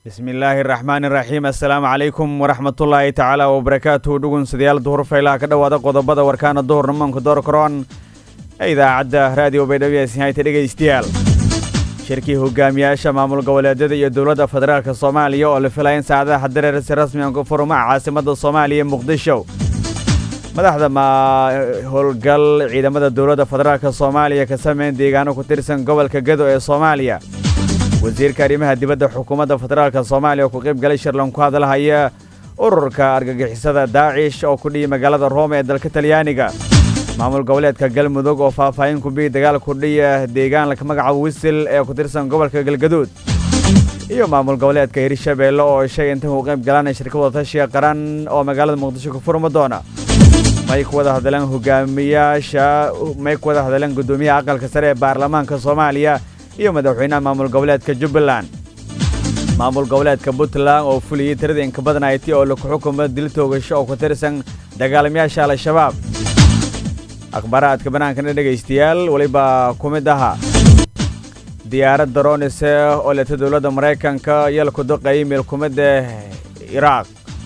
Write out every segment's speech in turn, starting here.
bismi illaahi araxmaani iraxiim assalaamu calaykum waraxmatullaahi tacaala wabarakaatuhu dhugunsidayaal duhur faylaha ka dhowaada qodobada warkaana duhurnimanku door karoon ee idaacadda raadiyo baydhabo hayta dhegaystayaal shirkii hogaamiyaasha maamul goboleedyada iyo dowladda federaalka soomaaliya oo la filaya in saacadaha dareer si rasmigan ku furumaha caasimadda soomaaliya muqdisho madaxda howlgal ciidamada dowladda federaalka soomaaliya ka sameyn deegaano ku tirsan gobolka gedo ee soomaaliya wasiirka arrimaha dibadda xukuumadda federaalka soomaaliya oo ku qayb galay shirlan ku hadalhaya ururka argagixisada daacish oo ku dhiyi magaalada roome ee dalka talyaaniga maamul goboleedka galmudug oo faahfaahin ku biyi dagaal kudhiya deegaan laka magaca wisil ee ku tirsan gobolka galgaduud iyo maamul goboleedka hirshabeelle oo sheegay inta ku qayb galaan shirka wadatashiga qaran oo magaalada muqdisho ku furma doona may ku wada hadleen hogaamiyaasha may ku wada hadleen guddoomiyaha aqalka sare ee baarlamaanka soomaaliya iyo madaxweynaha maamul goboleedka jubbaland maamul goboleedka puntland oo fuliyey tirada inka badan ayti oo laku xukumo dil toogasho oo ku tirsan dagaalamayaasha al-shabaab akhbaaraadka bannaankana dhegaystayaal weliba ku mid ahaa diyaarad daroonise oo leta dowladda maraykanka iyo laku duqeeyay meelkumidda iraaq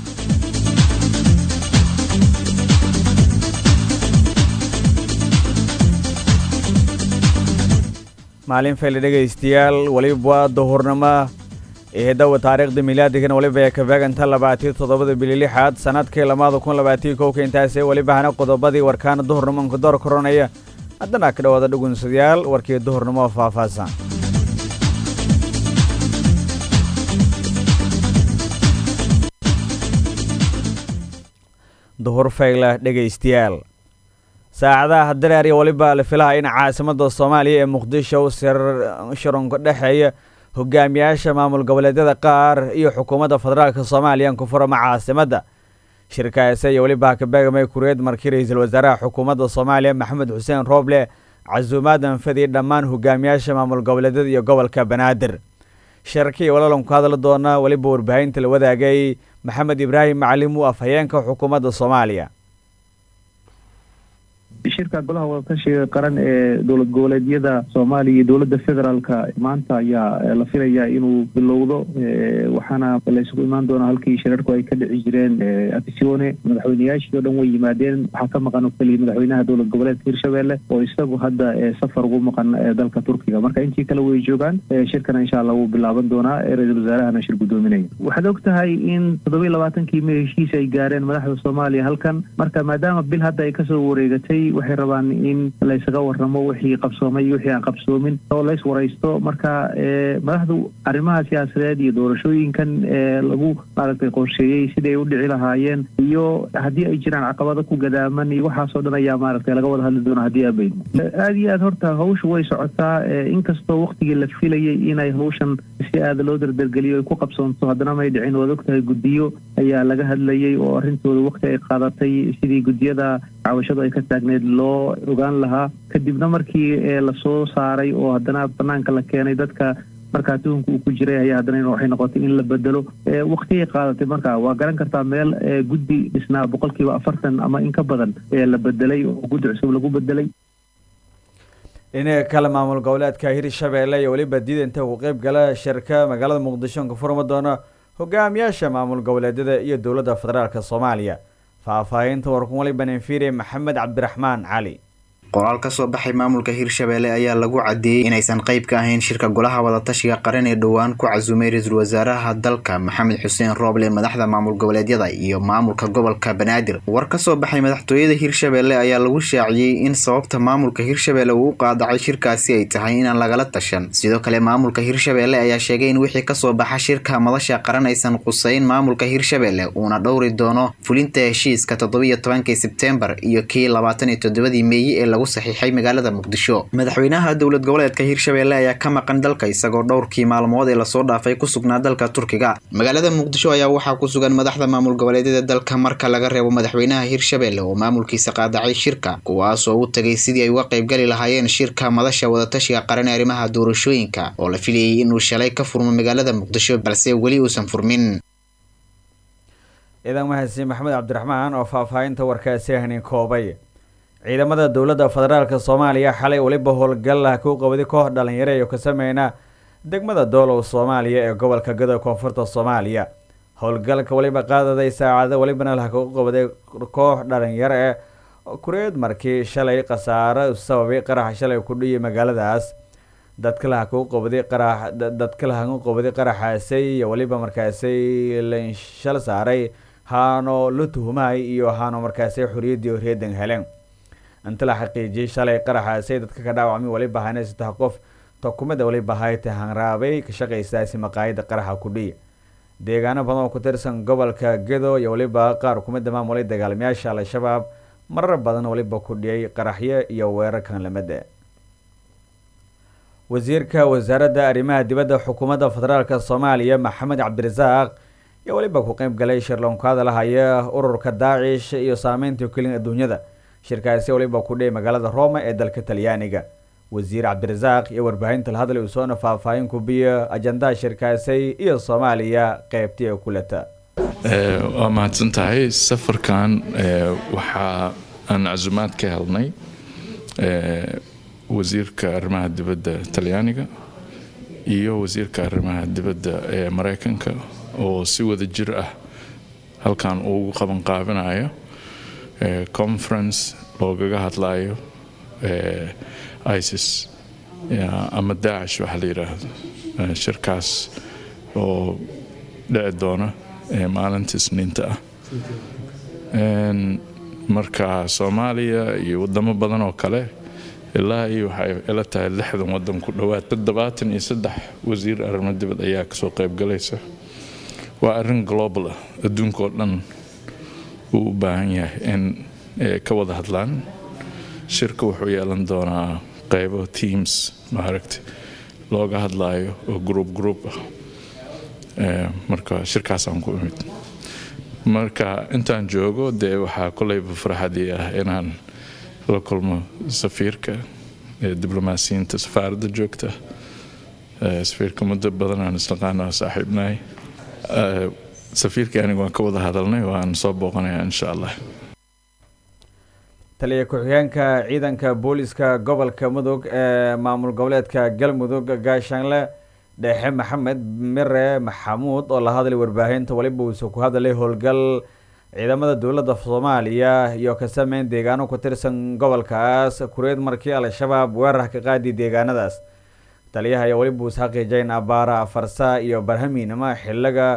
maalin fayle dhegaystayaal weliba duhurnimo eedawa taariikhda milaadigana weliba ee kabeeganta labaatiyo toddobada bili lixaad sanadkii lamaada kun labaatiyo kowka intaasee welibahana qodobadii warkaana duhurnimonka door koronaya haddana ka dhawaada dhugunsadayaal warkii duhurnimo oo faahfaahsan duhur fayle dhegaystayaal saacadaha dareer iyo weliba la filaha in caasimadda soomaaliya ee muqdisho shirunka dhexeeya hogaamiyaasha maamul goboleedyada qaar iyo xukuumadda federaalka soomaaliya ku furama caasimadda shirkaase iyo weliba hakabeegamay kureed markii ra-iisul wasaaraha xukuumadda soomaaliya maxamed xuseen rooble casuumaadan fadiyay dhammaan hogaamiyaasha maamul goboleedyada iyo gobolka banaadir shirkii walalan ku hadli doona weliba warbaahinta la wadaagay maxamed ibraahim macalimu afhayeenka xukuumadda soomaaliya shirka golaha wadatashiga qaran ee dowlad goboleedyada soomaaliya iyo dowladda federaalka maanta ayaa la filayaa inuu bilowdo waxaana laysugu imaan doonaa halkii shirarku ay ka dhici jireen afisione madaxweyneyaashii o dhan way yimaadeen waxaa ka maqan oo keliya madaxweynaha dowlad goboleedka hirshabelle oo isagu hadda safar ugu maqan dalka turkiga marka intii kale way joogaan shirkana insha allah wuu bilaaban doonaa ra-iisul wasaarahana shir guddoominaya waxaad og tahay in toddoba iyo labaatankii may heshiis ay gaareen madaxda soomaaliya halkan marka maadaama bil hadda ay kasoo wareegatay waxay rabaan in laysaga waramo wixii qabsoomay iyo wixii aan qabsoomin oo lays waraysto marka madaxdu arrimaha siyaasadeed iyo doorashooyinkan lagu maaragtay qorsheeyey siday u dhici lahaayeen iyo haddii ay jiraan caqabado ku gadaaman iyo waxaasoo dhan ayaa maaragtay laga wada hadli doona haddii abaydmo aada iyo aad horta hawsha way socotaa inkastoo waktigii la filayay inay hawshan si aada loo dardargeliyo ay ku qabsoonto haddana may dhicin waad ogtahay guddiyo ayaa laga hadlayay oo arrintooda wakti ay qaadatay sidii guddiyada cawashadu ay ka taagneed loo ogaan lahaa kadibna markii lasoo saaray oo haddana banaanka la keenay dadka markaa tuhunka uu ku jiray ayaa haddana waxay noqotay in la bedelo waktiyay qaadatay marka waa garan kartaa meel guddi dhisnaa boqolkiiba afartan ama in ka badan la bedelay oo guddi cusub lagu bedelay dhinaca kale maamul goboleedka hirshabeelle iyo weliba diidanta ku qeyb gala shirka magaalada muqdisho ka furma doona hogaamiyaasha maamul goboleedyada iyo dowladda federaalk soomaaliya faahfaahinta warkun waliba nenfire maxamed cabdiraxmaan cali qoraal ka soo baxay maamulka hirshabelle ayaa lagu cadeeyey inaysan qayb ka ahayn shirka golaha wadatashiga qaran ee dhowaan ku casuumay ra-iisul wasaaraha dalka maxamed xuseen rooble madaxda maamul goboleedyada iyo maamulka gobolka banaadir war ka soo baxay madaxtooyada hirshabelle ayaa lagu shaaciyey in sababta maamulka hirshabelle uu u qaadacay shirkaasi ay tahay inaan lagala tashan sidoo kale maamulka hirshabelle ayaa sheegay in wixii kasoo baxa shirka madasha qaran aysan qusayn maamulka hirshabelle uuna dhowri doono fulinta heshiiska toddobiiyo tobankii sebtembar iyo kii labaatan iyo toddobadii meeyi ee lagu saxiixay magaalada muqdisho madaxweynaha dowlad goboleedka hirshabelle ayaa ka maqan dalka isagoo dhowrkii maalmood ee lasoo dhaafay ku sugnaa dalka turkiga magaalada muqdisho ayaa waxaa ku sugan madaxda maamul goboleedyada dalka marka laga reebo madaxweynaha hirshabelle oo maamulkiisa qaadacay shirka kuwaasoo u tagay sidii ay uga qaybgali lahaayeen shirka madasha wadatashiga qaran ee arrimaha doorashooyinka oo la filayay inuu shalay ka furmo magaalada muqdisho balse weli uusan furmin ciidan mahadsan maxamed cabdiraxmaan oo faahfaahinta warkaasi hanin koobay ciidamada dowladda federaalk soomaaliya xalay weliba howlgal ah ku qabday koox dhalinyaro iyo ka sameyna degmada doolow soomaaliya ee gobolka gado koonfurta soomaaliya howlgalka weliba qaadaday saacado welibana laha kagu qabaday koox dhalinyaro eh kureed markii shalay khasaaro sababay qaraxa shalay ku dhiyay magaaladaas dadka laha kagu qabaday qarax dadka laha kagu qabaday qaraxaasay iyo weliba markaasay lanshal saaray haano la tuhumay iyo haano markaasay xoriyadii horreedan heleen inta la xaqiijiyay shalay qaraxaasay dadka ka dhaawacmay weliba hayna saddex qof tokumada weliba hayta hanraabay ka shaqaysaasi maqaayada qaraxa ku dhiya deegaano badan oo ku tirsan gobolka gedo iyo weliba qaar kumida maamulay dagaalamayaasha al-shabaab marar badan weliba ku dhiyay qaraxyo iyo weerarkan lamada wasiirka wasaaradda arrimaha dibadda xukuumadda federaalk soomaaliya maxamed cabdirasaaq iyo weliba ku qeyb galay shirloon ka hadalahaya ururka daacish iyo saameynta kelin adduunyada shirkaasi weliba ku dhiyay magaalada roma ee dalka talyaaniga wasiir cabdirasaaq iyo warbaahinta la hadlay uu soona faahfaahin kubiya ajandaha shirkaasay iyo soomaaliya qeybtii ay kulata waa mahadsan tahay safarkan waxaa aan casumaad ka helnay wasiirka arrimaha dibadda talyaaniga iyo wasiirka arrimaha dibadda ee mareykanka oo si wada jir ah halkan ugu qabanqaabinayo conference loogaga hadlayo isis ama daacish waxaa la yidhaahdo shirkaas oo dhici doona maalinta isniinta ah marka soomaaliya iyo wadamo badan oo kale ilaa iyo waxay ila tahay lixdan wadan ku dhowaad toddobaatan iyo saddex wasiir arrimo dibad ayaa kasoo qaybgalaysa waa arrin global ah adduunka oo dhan uu u baahan yahay in ka wada hadlaan shirka wuxuu yeelan doonaa qeybo teams maaragta looga hadlayo oo group group ah marka shirkaasaan ku imid marka intaan joogo dee waxaa koleyba farxadii ah inaan la kulmo safiirka diblomaasiyiinta safaaradda joogta safiirka muddo badan aan isnaqaana saaxiibnahay safiirkii aniga waan ka wada hadalnay waan soo booqanaya insha allah taliya ku-xigeenka ciidanka booliska gobolka mudug ee maamul goboleedka galmudug gaashaanle dheexe maxamed mire maxamuud oo la hadlay warbaahinta weliba uuse ku hadlay howlgal ciidamada dowladda soomaaliya iyo ka sameyn deegaano ku tirsan gobolkaas kureed markii al-shabaab weerar ka qaadi deegaanadaas taliyaha ayaa weliba uus xaqiijayn abaara afarsa iyo barhamiinama xiliga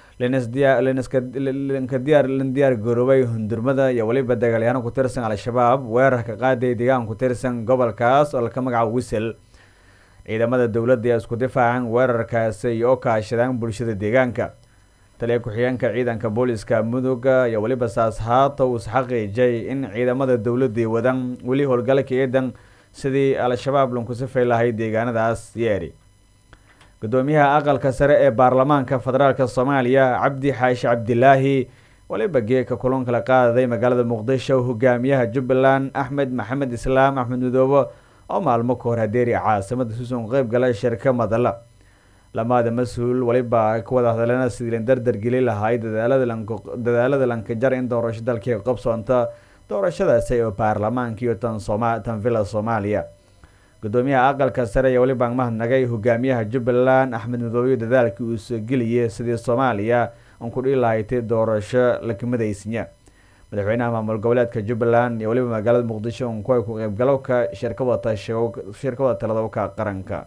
diyaar garoobay hundurmada iyo weliba dagaalyahaano ku tirsan al-shabaab weerarka qaaday deegaan ku tirsan gobolkaas oo laka magaca wisel ciidamada dowladda ee isku difaacan weerarkaasi iyo oo kaashadaan bulshada deegaanka taliya ku-xigeenka ciidanka booliska muduga iyo weliba saas haata uus xaqiijay in ciidamada dowladai wadan weli howlgalka ciidan sidii al-shabaab lanku sifay lahay deegaanadaas yeeri gudoomiyaha aqalka sare ee baarlamaanka federaalk soomaaliya cabdi xaashi cabdilaahi waliba geeka kulanka la qaadaday magaalada muqdisho hogaamiyaha jubbaland axmed maxamed islaam axmed midoobe oo maalmo ka hor hadeeri caasimada suusan ku qeyb galay shirka madala lamaada mas-uul waliba ka wada hadleena sidii la dardar geli lahay dadaalada lankajar in doorasho dalkii qabsoonta doorashadaasi oo baarlamaanka iyo tan tan villa soomaaliya gudoomiyaha aqalka sare iyo weliba mahadnagay hogaamiyaha jubbaland axmed midoobe dadaalkii uu soo geliyay sidii soomaaliya aan ku dhihi lahaytay doorasho lakamadaysinya madaxweynaha maamul goboleedka jubbaland iyo weliba magaalada muqdisho un kuwa ku qeybgalowka shirkawada taladowka qaranka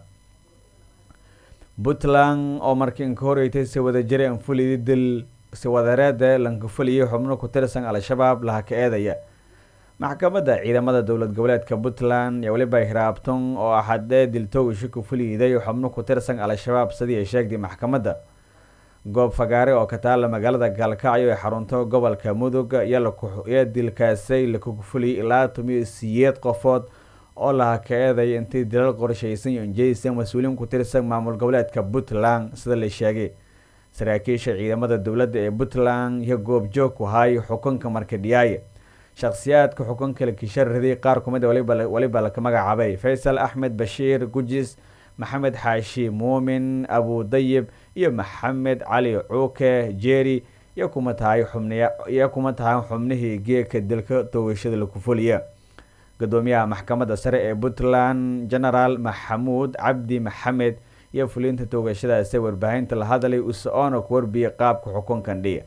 puntland oo markii inka horeytay si wada jiray anfulidi dil si wadareeda lankafuliyay xubno ku tirsan al-shabaab laha ka eedaya maxkamadda ciidamada dowlad goboleedka puntland iyo weliba hiraabton oo axadee diltoogisho ku fuliyiday xubno ku tirsan al-shabaab sidii ay sheegtay maxkamadda goob fagaare oo ka taala magaalada gaalkacyo ee xarunto gobolka mudug iyo dilkaasay lakugufuliyay ilaa tomiyo siyeed qofood oo laha ka eeday intii dilal qorshaysan iyo injeysan mas-uuliin ku tirsan maamul goboleedka puntland sida la sheegay saraakiisha ciidamada dowladda ee puntland iyo goobjoog ku hay xukunka markadhiyaaye shakhsiyaadka xukunka la kisharaday qaar kumid weliba laka magacaabay faysal axmed bashiir gujis maxamed xaashi muumin abudayib iyo maxamed cali cuuke jeeri iyo kuma tahay xubniyo kuma tahay xubnihii geeka dilka toogashada laku fuliya gudoomiyaha maxkamadda sare ee puntland genaraal maxamuud cabdi maxamed iyo fulinta toogashadaasi warbaahinta la hadlay usoona ku warbiyay qaabka xukunkan dhiya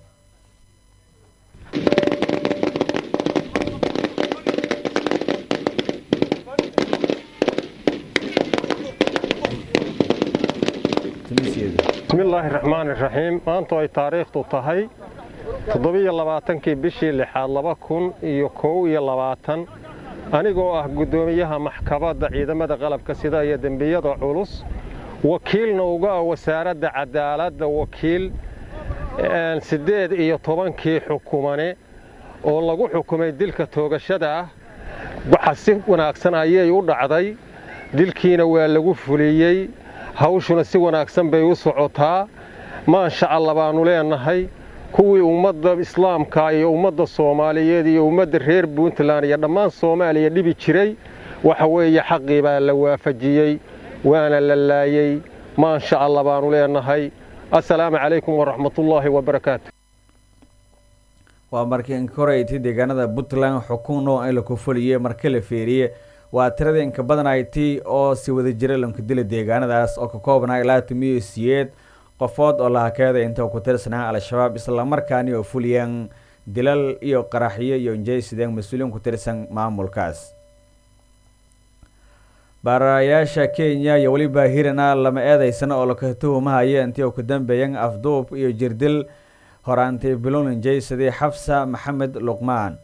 bismillaahi raxmaan iraxiim maantu ay taariikhdu tahay toddobiyo labaatankii bishii lixaad laba kun iyo kow iyo labaatan anigoo ah guddoomiyaha maxkamadda ciidamada qalabka sida iyo dembiyada culus wakiilna uga ah wasaaradda cadaaladda wakiil siddeed iyo tobankii xukumane oo lagu xukumay dilka toogashada ah waxa si wanaagsan ayay u dhacday dilkiina waa lagu fuliyey hawshuna si wanaagsan bay u socotaa maansha alla baannu leennahay kuwii ummadda islaamka iyo ummadda soomaaliyeed iyo ummadda reer puntland iyo dhammaan soomaaliya dhibi jiray waxa weeye xaqii baa la waafajiyey waana la laayey maansha alla baannu leennahay assalaamu calaykum waraxmatullaahi wabarakaatu waa markii inkoraytay deegaanada puntland xukun noo in laku fuliyey marka la feeriye waa tirada inka badan it oo si wada jira lanku dila deegaanadaas oo ka koobnaa ilaa tumiyo siyeed qofood oo lahakeeda inta ku tirsanaa al-shabaab islamarkaani oo fuliyeen dilal iyo qaraxyo iyo injaysideen mas-uuliyiin ku tirsan maamulkaas baarayaasha kenya iyo weliba hirana lama eedeysana oo laka tuhumahaya intii ku dambeeyeen afduub iyo jirdil horaantay bilon injaysadii xafsa maxamed luqmaan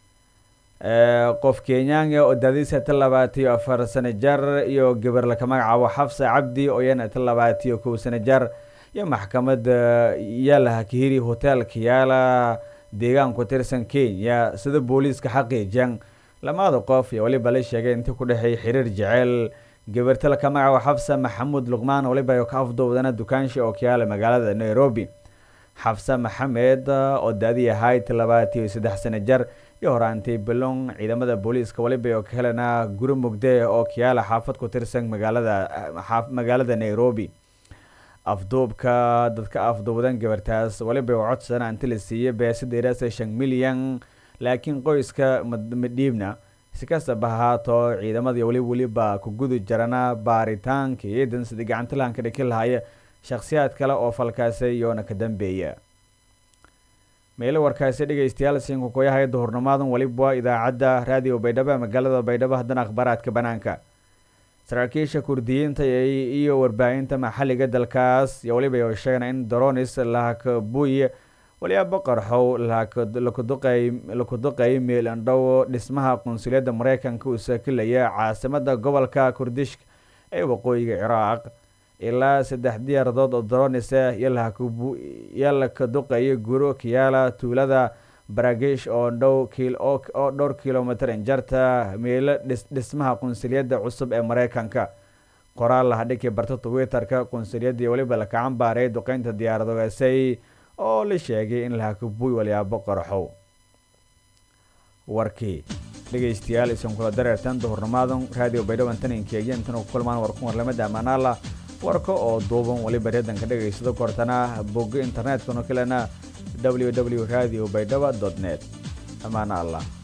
qof kenyaanga oo daadiisa ta labaatiyo afar sano jar iyo gabar laka magacaabo xafsa cabdi oo iyana ta labaatiyo kow sano jar iyo maxkamadda yaalaha kahiri hoteelka yaala deegaan ku tirsan kenya sida booliiska xaqiijiyan lamaada qof iyo weliba la sheegay intii ku dhexeey xiriir jeceyl gabarta laka magacaabo xafsa maxamuud luqmaan weliba ka afduubdana dukaansha oo kayaala magaalada nairobi xafsa maxamed oo daadi ahayd labaatiyo saddex sano jar iyo horaantay balon ciidamada booliiska waliba oo ka helana guri mugde oo kiyaala xaafad ku tirsan magaalada magaalada nairobi afduubka dadka afduubdan gabartaas waliba oo codsana inti la siiyey beesideerasa shan milyan laakiin qoyska madhiibna si kastaba ahaato ciidamada weli weliba ku gudi jarana baaritaanka ciidan sidii gacantilahan ka dhiki lahaya shakhsiyaad kale oo falkaasi iyoona ka dambeeya meelo warkaasi dhegeystayaal siinka koyahay duhurnimaadan weliba idaacadda raadiyo baydhabo magaalada baydhabo haddana akhbaaraadka banaanka saraakiisha kurdiyiinta iyo warbaahinta maxalliga dalkaas iyo weliba oo sheegana in doronis lahakabuy waliba qarxow laku duqeey meelandhow dhismaha qunsuliyadda mareykanka uu saakilaya caasimada gobolka kurdishk ee waqooyiga ciraaq ilaa saddex diyaaradood oo doronis ah iyo laka duqeeya guro kiyaala tuulada baragish oo dhow oo dhowr kilomitr injarta meelo dhismaha qunsuliyadda cusub ee mareykanka qoraal lahadhiki barta twitter-ka qunsuliyadii weliba laka cambaaray duqeynta diyaaradogasay oo la sheegay in lahakabuy walyaabo qarxow warkii dhegeystayaal isan kula dareertan duhurnimaadan raadiyo baydhaban taninkeegiyo intana ku kulmaan warkun warlamada amaanaala warka oo duuban weliba reedanka dhegaysado kortana bogga internetkana kalena w w radio baydhaba net amaana allah